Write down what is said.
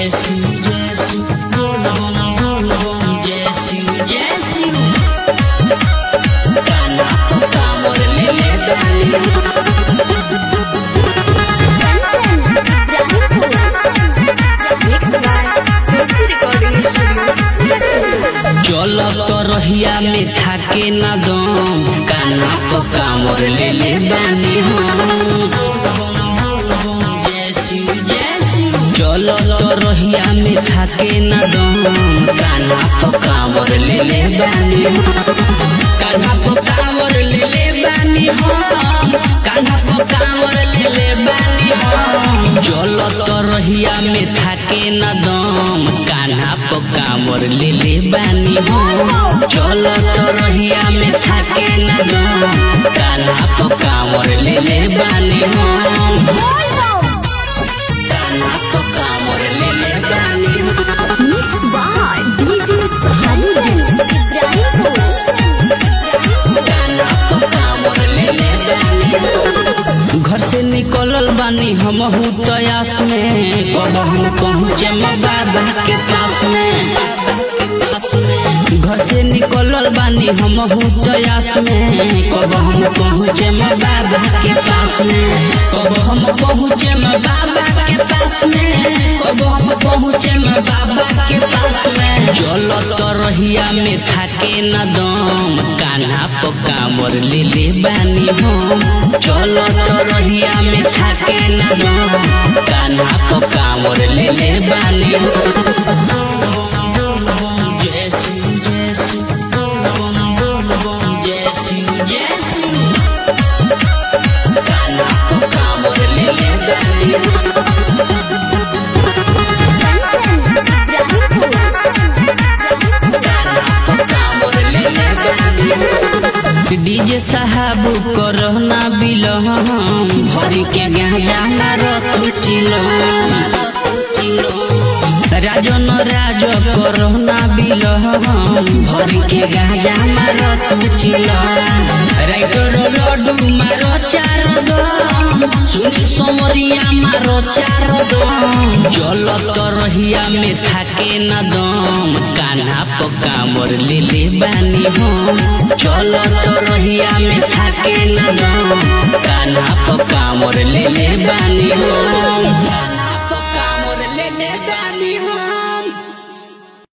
Jesse, Jesse, boom, boom, boom, boom, Jesse, Jesse. Kana toka morle le dani. चल तो रहिया में थाके ना दम काना तो कामर ले ले बानी हम चल तो रहिया में थाके ना दम काना तो कामर ले ले बानी हम कान्हा तो कामर ले ले बानी हम कान्हा तो कामर ले ले बानी हम चल तो रहिया में थाके ना दम कान्हा तो कामर ले ले बानी हम चल तो रहिया में थाके ना दम कान्हा तो कामर ले ले बानी हम कान्हा तो कामर ले ले बानी हम कान्हा तो कामर ले ले बानी हम। घर से निकलल बानी हम तयास में कब हम पहुँचे बाबा के पास में घर से निकलल बानी हम तयास में कब हम पहुँचे बाबा के पास में कब हम पहुँचे बाबा के पास में कब हम पहुँचे बाबा के पास में चल तो रहिया में थाके न दम कान्हा पो कामर ले ले बानी हम चल तो रहिया में थाके न दम कान्हा पो कामर ले ले बानी हम Jesse, Jesse, boom, boom, boom, Jesse, Jesse. Kanha को कामर ले ले बानी कान्हा को कामर ले ले बानी डीजे साहब करहना बिलहम भरी के गांजा ना रखू चिलम राजन राज करहना बिलहम भरी के गांजा मारो तू चिलम राइटर लड्डू मारो चार दम सुनी सोमरिया मारो चार दम जल तो रहिया में थाके न दम कान्हा पो कामर ले ले बानी हम चल तो रहिया में थाके न दम कान्हा पो कामर ले ले बानी हम कान्हा पो कामर ले ले बानी हम